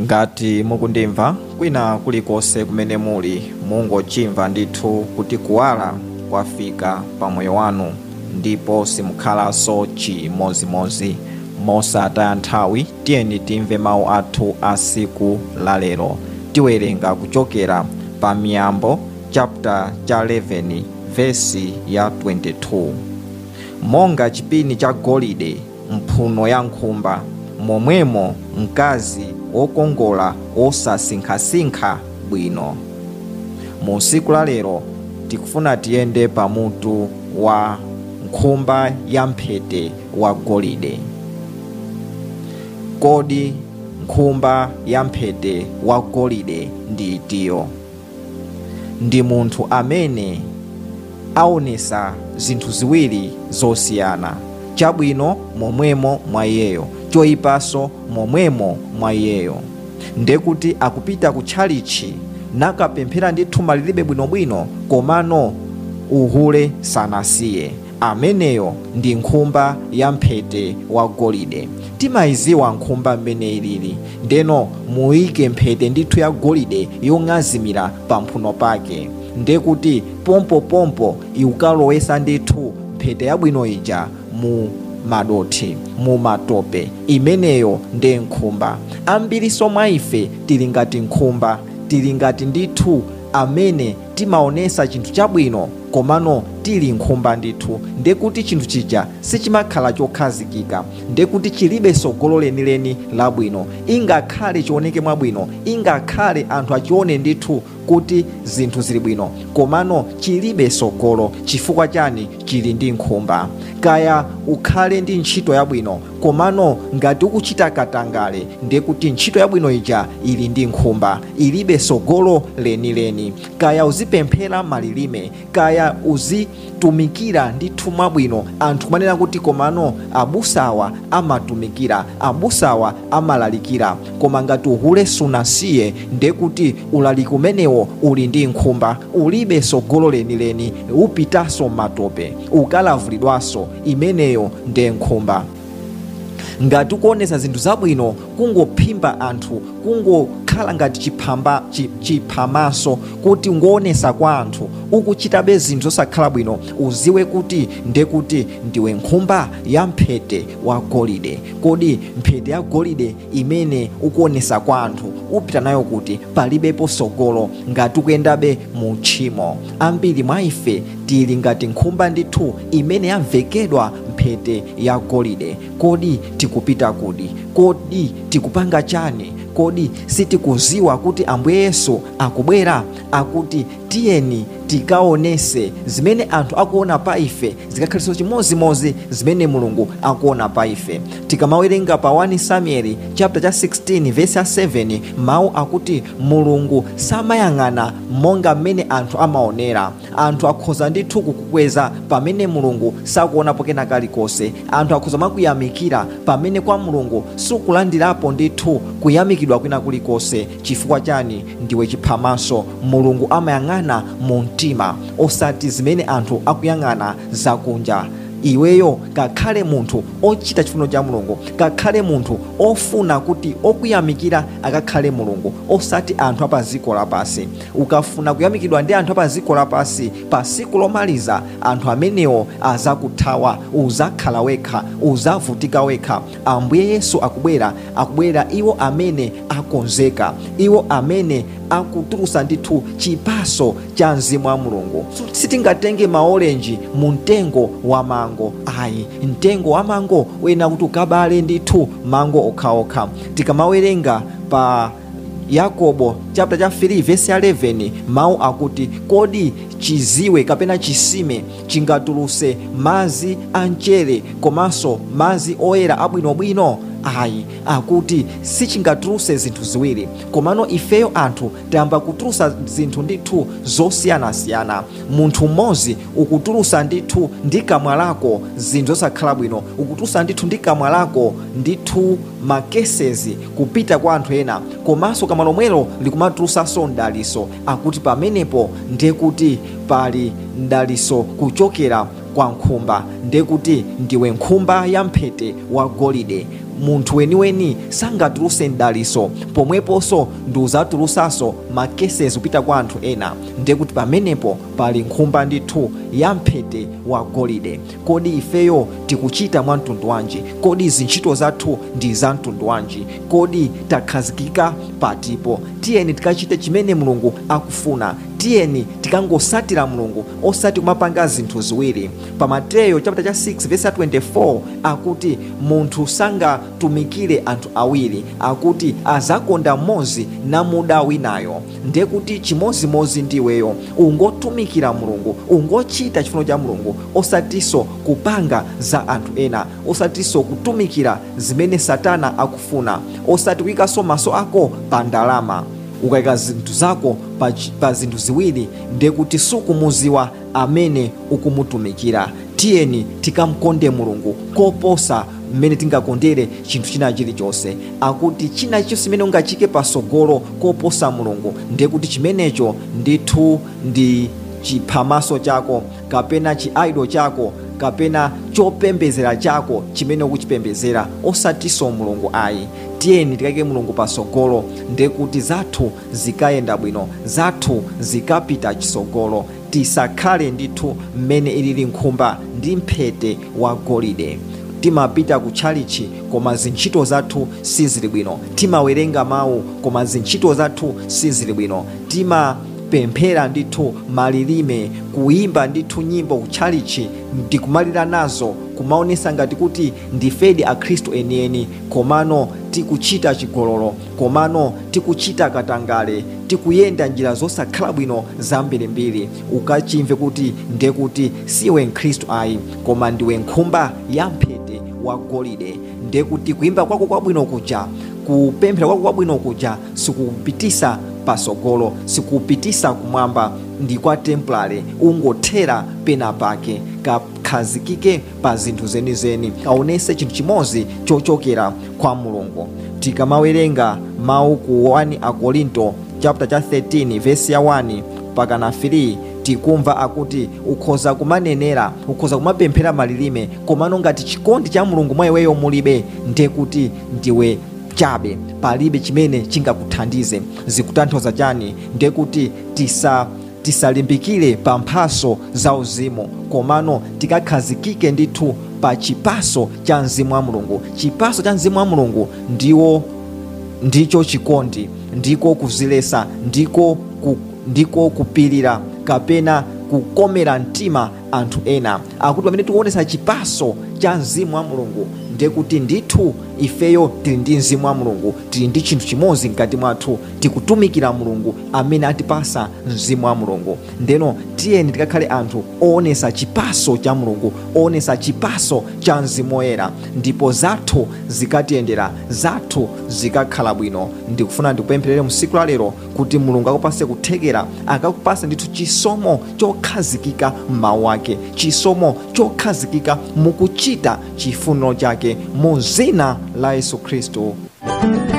ngati mukundimva kwina kulikonse kumene muli mungochimva ndithu kuti kuwala kwafika pa moyo wanu ndipo simukhalanso chimozimozi mosataya nthawi tiyeni timve mawu athu a siku lalero tiwerenga kuchokera pa miyambo chapter cha 11 vesi ya 22 monga chipini cha golide mphuno ya nkhumba momwemo mkazi wokongola osasinkhasinkha bwino mu siku la lero tikufuna tiyende pamutu wa nkhumba ya mphete wa golide kodi nkhumba ya mphete wa golide ndi itiyo ndi munthu amene aonesa zinthu ziwiri zosiyana chabwino momwemo mwa iyeyo choyipanso momwemo mwa iyeyo ndekuti akupita ku tchalichi nakapemphera ndi thuma lilibe bwinobwino komano uhule sanasiye ameneyo ndi nkhumba ya mphete wa golide timayiziwa nkhumba mmene ilili ndeno muyike mphete ndithu ya golide yong'azimira pamphuno pake ndekuti pompopompo iukalowesa ndithu mphete yabwino ija mu madothi mu matope imeneyo ndi nkhumba ambiriso mwa ife tili ngati nkhumba tili ngati ndithu amene timaonesa chinthu chabwino komano tili nkhumba ndithu ndekuti chinthu chija sichimakhala chokhazikika ndekuti chilibe sogolo lenileni labwino ingakhale chioneke mwabwino ingakhale anthu achione ndithu kuti zinthu zili bwino komano chilibe sogolo chifukwa chani chili ndi nkhumba kaya ukhale ndi ntchito yabwino komano ngati ukuchita katangale ndekuti ntchito yabwino ija ili ndi nkhumba ilibe sogolo lenileni kaya uzipemphera malilime kaya uzitumikira ndithu mwabwino anthu kumanena kuti komano abusawa amatumikira abusawa amalalikira koma ngati uhule sunasiye ndekuti ulaliki umenewo uli ndi nkhumba ulibe sogolo lenileni upitanso matope ukalavulidwanso imeneyo ndi nkhumba ngati ukuonesa zinthu zabwino kungophimba anthu kungokhala ngati chiphamba chi- chiphamaso kuti ngoonesa kwa anthu ukuchitabe zinthu zosakhala bwino uziwe kuti ndekuti ndiwe nkhumba ya mphete wa golide kodi mphete ya golide imene ukuonesa kwa anthu upita nayo kuti palibepo sogolo ngati ukuyendabe mu tchimo ambiri mwa ife tili ngati nkhumba ndithu imene yamvekedwa mphete ya golide kodi tikupita kuti kodi tikupanga chani kodi sitikuziwa kuti ambuye yesu akubwera akuti tiyeni tikaonese zimene anthu akuona pa ife zikakhaliso chimozimozi zimene mulungu akuona pa ife tikamawerenga pa 1 samueli chapter cha 16 verse ya 7 mawu akuti mulungu samayang'ana monga mmene anthu amaonera anthu akhoza ndithu kukukweza pamene mulungu sakuonapo kena kalikonse anthu akhoza makuyamikira pamene kwa mulungu sukulandirapo ndithu kuyamikidwa kwina kulikonse chifukwa chani ndiwe chiphamaso mulungu amayang'ana mu mtima osati zimene anthu akuyang'ana zakunja iweyo kakhale munthu ochita chifuno cha mulungu kakhale munthu ofuna kuti okuyamikira akakhale mulungu osati anthu apaziko lapasi ukafuna kuyamikidwa ndi anthu apaziko lapasi pa siku lomaliza anthu amenewo azakuthawa uzakhala wekha uzavutika wekha ambuye yesu akubwera akubwera iwo amene akonzeka iwo amene akutulusa ndithu chipaso cha mzimu wa mulungu sitingatenge maolenji mu mtengo wa mango ayi mtengo wa mango wena kuti ukabale ndithu mango okhaokha tikamawerenga pa yakobo chapter cha 3 verse ya 11 mawu akuti kodi chiziwe kapena chisime chingatuluse mazi a mchere komanso mazi oyera abwinobwino ayi akuti sichingatuluse zinthu ziwiri komano ifeyo anthu tayamba kutulusa zinthu ndithu zosiyanasiyana munthu mmodzi ukutulusa ndithu ndi kamwa lako zinthu zosakhala bwino ukutulusa ndithu ndi kamwa lako ndithu makesezi kupita kwa anthu ena komanso kamwa lomwelo likumatulusanso mdaliso akuti pamenepo ndiye kuti pali mdaliso kuchokera kwa nkhumba ndiye kuti ndiwe nkhumba ya mphete wa golide munthu weniweni sangatuluse mdaliso pomweponso ndi uzatulusaso makesezi kupita kwa anthu ena ndiye kuti pamenepo pali nkhumba ndithu ya mphete wa golide kodi ifeyo tikuchita mwa mtundu wanji kodi zintchito zathu ndi za mtundu wanji kodi takhazikika patipo tiyeni tikachite chimene mulungu akufuna tiyeni tikangosatira mulungu osati kumapanga zinthu ziwiri pa mateyo chapter cha 6 verse 24 akuti munthu sangatumikire anthu awiri akuti azakonda mmodzi namuda winayo ndiye kuti chimozimozi ndiweyo ungotumikira mulungu ungochita chifuno cha mulungu osatinso kupanga za anthu ena osatinso kutumikira zimene satana akufuna osati kuyikanso maso ako pa ndalama ukayika zinthu zako pa, pa zinthu ziwiri ndiye kuti sukumuziwa amene ukumutumikira tiyeni tikamkonde mulungu koposa mmene tingakondere chinthu china chilichonse akuti china chilichonse chimene ungachike pasogolo koposa mulungu ndiye kuti chimenecho ndithu ndi chiphamaso chako kapena chiaido chako kapena chopembezera chako chimene ukuchipembezera osatinso mulungu ayi tiyeni tikayike mulungu pasogolo ndiye kuti zathu zikayenda bwino zathu zikapita chisogolo tisakhale ndithu mmene ilili nkhumba ndi mphete wa golide timapita ku tchalichi koma zintchito zathu sizili bwino timawerenga mawu koma zintchito zathu sizili bwino timapemphera ndithu malilime kuyimba ndithu nyimbo ku tchalichi tikumalira nazo kumaonesa ngati kuti ndifedi akhristu enieni komano tikuchita chigololo komano tikuchita katangale tikuyenda njira zosakhala bwino zambirimbiri ukachimve kuti ndiye kuti siwe mkhristu ayi koma ndiwe nkhumba ya mphete wa golide ndiye kuti kuyimba kwako kwabwino kuja kupemphera kwako kwabwino kuja sikupitisa pasogolo sikupitisa kumwamba ndi kwa templare ungothera pena pake kakhazikike pa zinthu zenizeni kaonese chinthu chimodzi chochokera kwa mulungu tikamawerenga mawu ku 1 akorinto chapter cha 13 verse ya 1 mpaka na 3 tikumva akuti ukhoza kumanenera ukhoza kumapemphera malilime komano ngati chikondi cha mulungu mwa iweyo mulibe ndiye kuti ndiwe chabe palibe chimene chingakuthandize zikutanthauza chani ndiye kuti tisa tisalimbikire pa mphaso za uzimu komano tikakhazikike ndithu pa chipaso cha mzimu wa mulungu chipaso cha mzimu wa mulungu ndiwo ndicho chikondi ndiko kuzilesa ndiko ku, ndiko kupirira kapena kukomera mtima anthu ena akuti pamene tikuonesa chipaso cha mzimu wa mulungu ndiye kuti ndithu ifeyo tili ndi mzimu wa mulungu tili ndi chinthu chimodzi mkati mwathu tikutumikira mulungu amene atipasa mzimu wa mulungu ndeno tiyeni tikakhale anthu oonesa chipaso cha mulungu oonesa chipaso cha mzimu woyera ndipo zathu zikatiyendera zathu zikakhala bwino ndikufuna ndikupempherere msiku la lero kuti mulungu akupase kuthekera akakupase ndithu chisomo chokhazikika m'mawu ake chisomo chokhazikika mukuchita chifuniro chake mu zina la yesu khristu